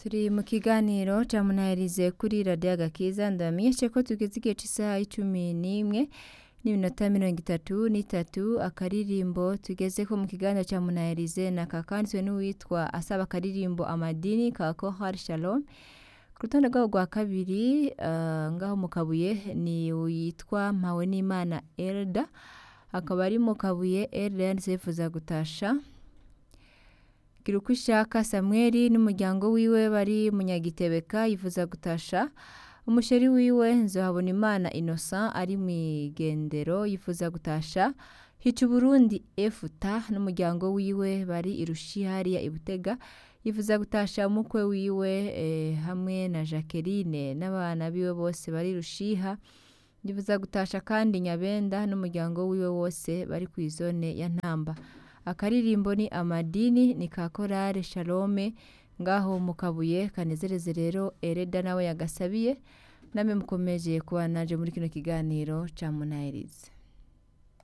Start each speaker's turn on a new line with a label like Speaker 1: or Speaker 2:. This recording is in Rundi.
Speaker 1: turi mu kiganiro ca munahirize kuri radiyo agakiza ndabamenyeshe ko tugeze igihe cy'isaha y'icumi n'imwe n'iminota mirongo itatu n'itatu akaririmbo tugeze ko mu kiganiro ca munahirize na kakanditswe n'uwitwa asaba akaririmbo amadini ka kohar shalom ku rutonde rwabo rwa kabiri uh, ngaho mu kabuye ni witwa mpawe n'imana elda akaba ari mu kabuye elda yanditse yifuza gutasha gira uko ishaka samweli n'umuryango wiwe bari munyagitebeka yifuza gutasha umusheri wiwe nzohabona imana innocent ari mu igendero yifuza gutasha hica uburundi efuta n'umuryango wiwe bari irushi hariya ibutega yifuza gutasha umukwe wiwe eh, hamwe na jacqueline n'abana biwe bose bari rushiha yifuza gutasha kandi nyabenda n'umuryango wiwe wose bari ku izone ya ntamba akaririmbo ni amadini ni ka korale shalome ngaho mu kabuye kanezereze rero ereda nawe yagasabiye namwe mukomeje kuba naje muri kino kiganiro ca munahirize